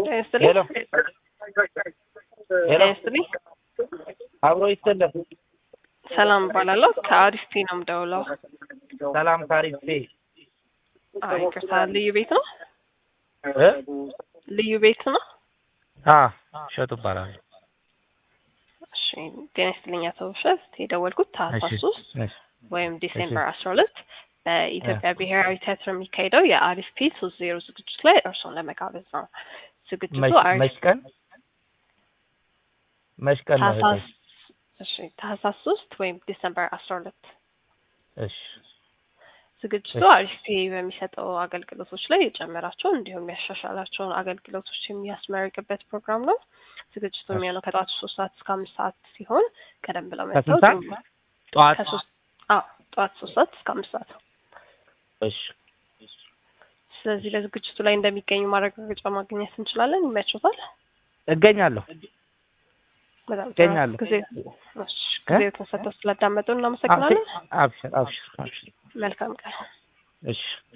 ይስጥልኝ። ሄሎ ሄሎ ይስጥልኝ። አብሮ ይሰለፍ ሰላም እባላለሁ። ከአሪፍ ነው የምደውለው። ሰላም ካሪፌ አይ ይቅርታ፣ ልዩ ቤት ነው? እ ልዩ ቤት ነው? አ ሸጡ ይባላል። እሺ፣ ጤና ይስጥልኝ አቶ ውብሸት። የደወልኩት ታህሳስ ሶስት ወይም ዲሴምበር አስራ ሁለት በኢትዮጵያ ብሔራዊ ቲያትር የሚካሄደው የአሪፍ ፒ ሶስት ዜሮ ዝግጅት ላይ እርሶን ለመጋበዝ ነው። ዝግጅቱ አሪፍ መች ቀን መች ቀን ነው? ታህሳስ እሺ ታህሳስ ሶስት ወይም ዲሰምበር አስራ ሁለት እሺ ዝግጅቱ አሪፍ ፔ በሚሰጠው አገልግሎቶች ላይ የጨመራቸው እንዲሁም የሚያሻሻላቸውን አገልግሎቶች የሚያስመርቅበት ፕሮግራም ነው። ዝግጅቱ የሚሆነው ከጠዋቱ ሶስት ሰዓት እስከ አምስት ሰዓት ሲሆን ቀደም ብለው መጥተው ከስንት ሰዓት? ጠዋት ከሶስት አዎ ጠዋት ሶስት ሰዓት እስከ አምስት ሰዓት። እሺ ስለዚህ ለዝግጅቱ ላይ እንደሚገኙ ማረጋገጫ ማግኘት እንችላለን። ይመችዎታል? እገኛለሁ። በጣም ጥሩ። እገኛለሁ። ጊዜ እሺ፣ ጊዜው ተሰጥቶ ስላዳመጡ እናመሰግናለን። አብሽር አብሽር አብሽር መልካም ቀን። እሺ